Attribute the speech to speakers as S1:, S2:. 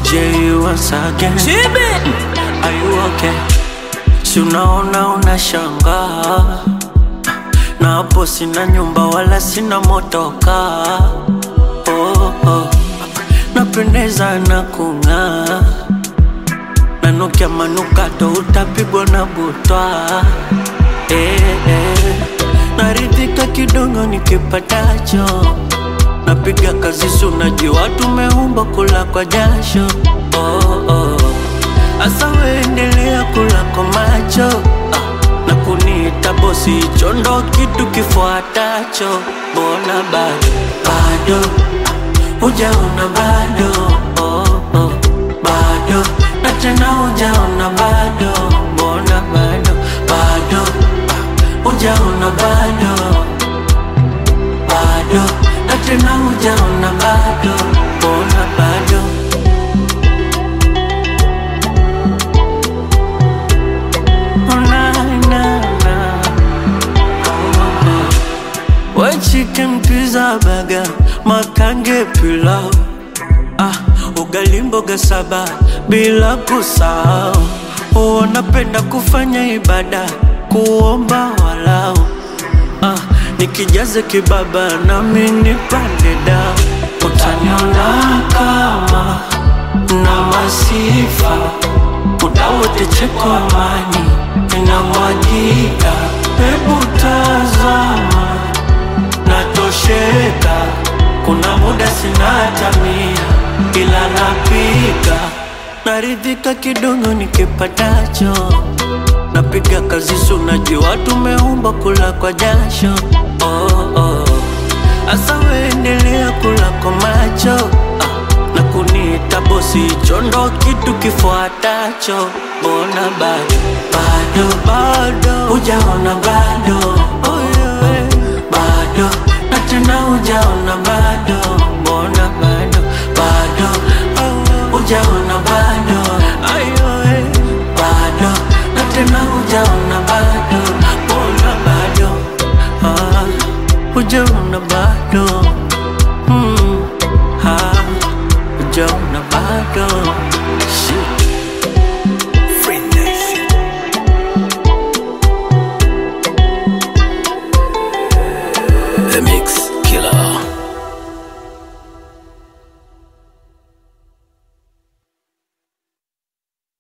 S1: J once again. Are you okay? Si unaona unashangaa, na hapo sina nyumba wala sina motoka. Oh, oh. Napendeza na kung'aa, nanukia manukato, utapigwa na butwa. Eh, eh. Naridhika kidogo nikipatacho, napiga kazi, si unajua tumeumba kula kwa jasho. Oh, oh. Asa weendelea kula kwa macho ah, na kuniita bosi, hicho ndo kitu kifuatacho. Mbona bado bado hujaona bado oh, oh, bado na tena hujaona bado, mbona bado bado ah, hujaona bado bado na tena hujaona bado, mbona bado Oh, na, na, na. We chicken pizza burger, makange pilau ah, ugali mboga saba bila kusahau. Wanapenda kufanya ibada, kuomba walau ah, nikijaze kibaba nami nipande dao, utaniona kama na masifa muda wote cheko amani inamwagika, hebu tazama natosheka, kuna muda sina hata mia, ila napika naridhika kidogo nikipatacho, napiga kazi, si unajua tumeumba kula kwa jasho. Oh, oh. Asa weendelea kula kwa macho ah, na kuniita bosi, hicho ndo kitu kifuatacho. Mbona bado bado bado hujaona bado oh, yeah. bado na tena hujaona bado, mbona bado bado oh, hujaona